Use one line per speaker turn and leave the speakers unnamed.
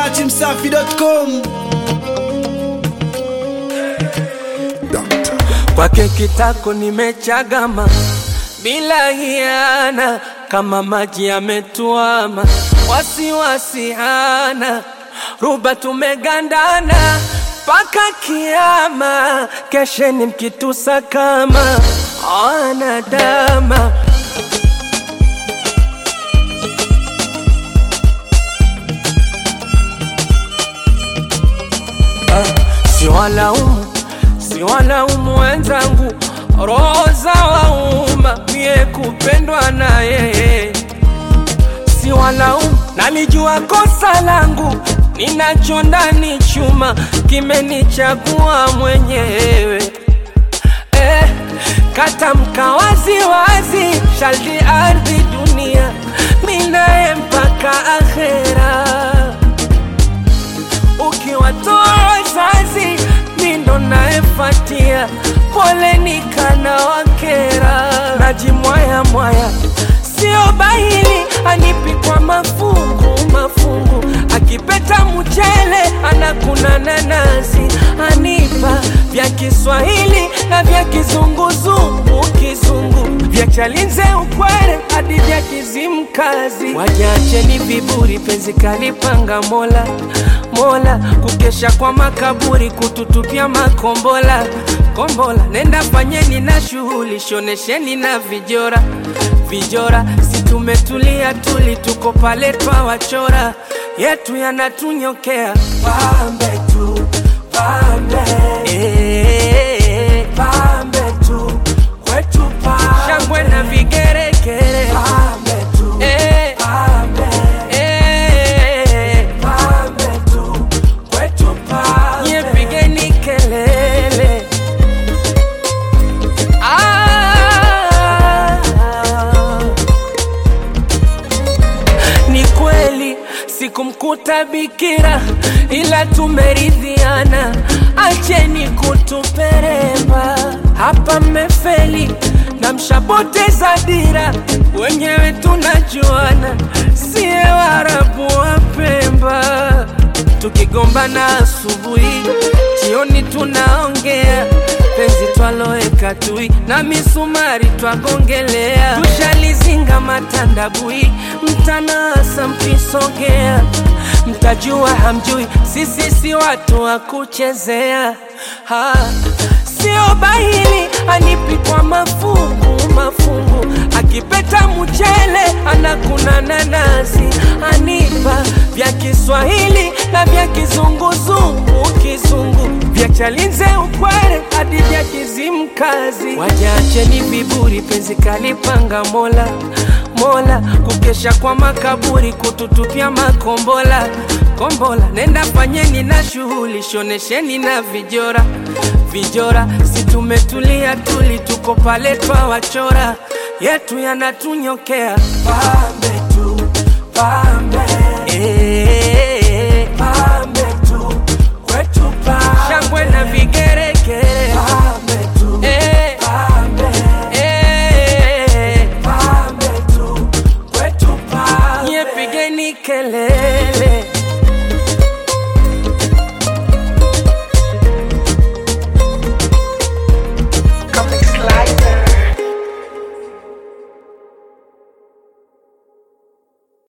datimsafi.com
kwake kitako nimechagama bila hiana, kama maji yametuama, wasiwasi hana, ruba tumegandana mpaka kiama, kesheni mkitusa kama anadama siwalaumu siwalaumu wenzangu, roho za wauma, mie kupendwa na yeye siwalaumu, nalijua kosa langu, ninacho ndani chuma, kimenichagua mwenyewe eh, katamka waziwazi, shaldi ardhi dunia, minaye mpaka akhera ukiwatoa wazazi mindo naefatia, poleni kana wakera, najimwaya mwaya, sio bahili anipi kwa mafungu mafungu, akipeta mchele anakuna nanasi, anipa vya Kiswahili na vya kizunguzungu kizungu, vya Chalinze ukwere hadi vya Kizimkazi, wajacheni viburi, penzi kalipanga Mola Mola, kukesha kwa makaburi, kututupia makombola kombola. Nenda fanyeni na shughuli, shonesheni na vijora vijora, si tumetulia tuli, tuko pale twawachora, yetu yanatunyokea pambe tu pambe, eh, pambe tu kwetu pambe, shangwe na vigeregere pambe tu eh, pambe, eh, pambe tu kwetu pambe, nye pigeni kelele ah, ni kweli sikumkuta bikira, ila tumeridhiana, acheni kutuperemba hapa, mmefeli na mshapoteza dira, wenyewe tunajuana, siye Waarabu wa Pemba, tukigombana asubuhi, jioni tunaongea penzi twaloeka tui na misumari twagongelea, tushalizinga matandabui, mtanasa mkisogea, mtajua hamjui, sisi si watu wa kuchezea ha. Sio bahili anipi kwa mafungu mafungu, akipeta mchele anakuna nanasi, anipa vya Kiswahili na vya kizunguzungu kizungu, vya Chalinze ukwere hadi vya Kizimkazi. Wajacheni viburi, penzi kalipanga Mola Mola, kukesha kwa makaburi, kututupia makombola kombola. Nenda fanyeni na shughuli, shonesheni na vijora vijora, si tumetulia tuli, tuko pale twawachora, yetu yanatunyokea pambe tu pambe, eh, pambe tu kwetu pambe, shangwe na vigeregere pambe tu eh, pambe, eh, pambe tu kwetu pambe, nye pigeni kelele